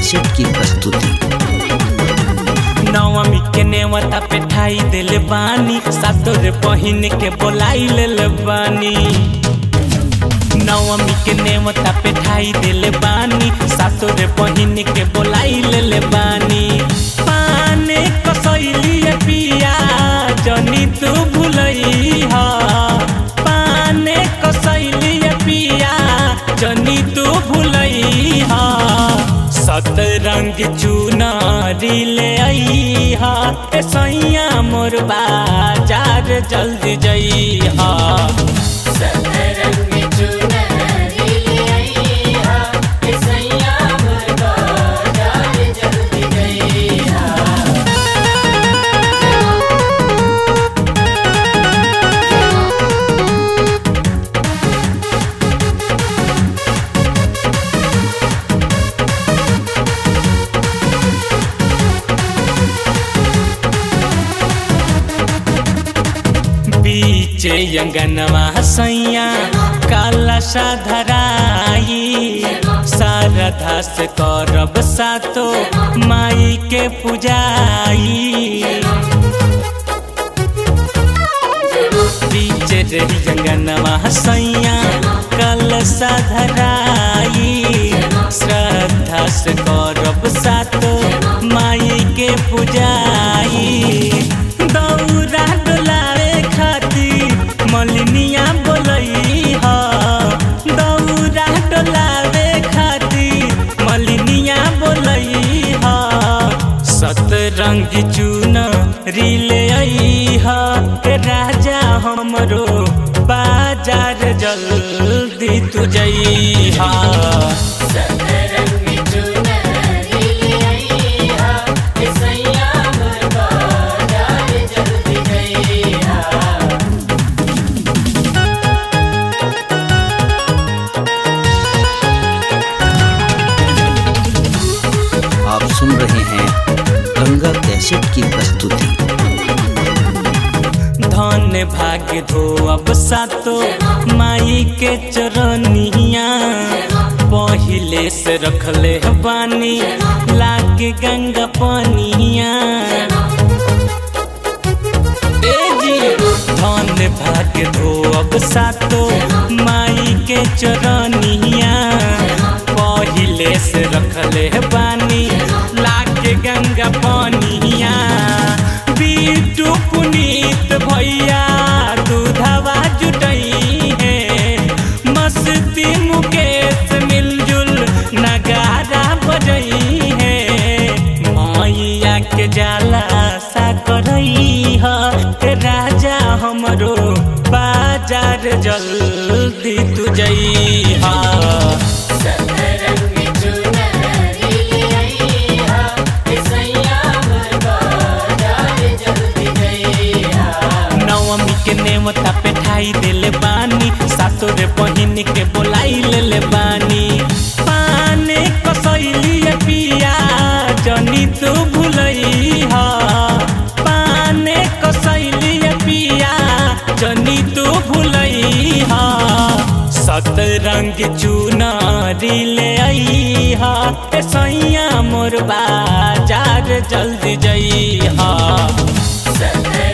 cassette की प्रस्तुति नवमी के नेवता पे ठाई दिल बानी सातोर पहिन के बोलाई लेल बानी नवमी के नेवता पे ठाई दिल बानी सातोर पहिन के बोलाई लेल बानी पाने कसैली पिया जनी तू भुलई हा पाने कसैली पिया जनी तू भुलई हा सतरंग चुनारी ले आई हा ए सैया मोर बाजार जल्दी जई हा बीचे अंगनवा सैया काला साधराई शारदा से करब सातो माई के पुजाई बीचे रही अंगनवा सैया कल साधराई श्रद्धा से करब सातो माई के पुजाई दौरा डोलावे खातिर मलिनिया बोलई ह दौरा डोलावे खातिर मलिनिया बोलई ह सतरंग चून रिले आई ह के राजा हमरो बाजार जल्दी तू जई हा आप सुन रहे हैं गंगा कैसेट की प्रस्तुति धन भाग्य धो अब सातो माई के चरनिया पहिले से रखले बानी लाके गंगा पनिया ए जी धन भाग्य धो अब सातो माई के चरनिया पहिले से रखले बानी लाके गंगा पनिया बीटू पुनीत भैया दूधवा जुटई है मस्ती मुकेश मिलजुल नगारा बजई है मैया के जाला सा करई है राजा हमरो बाजार जल्दी तू जई हा नवमी के नेवता पे ठाई दिल बानी सातोरे बहिन के बोलाई ले बानी पाने कसैली पिया जनी तू भुलई हा पाने कसैली पिया जनी तू भुलई हा सतरंग चुनारी ले आई हा ए सैया मोर बाजार जल्दी जई हा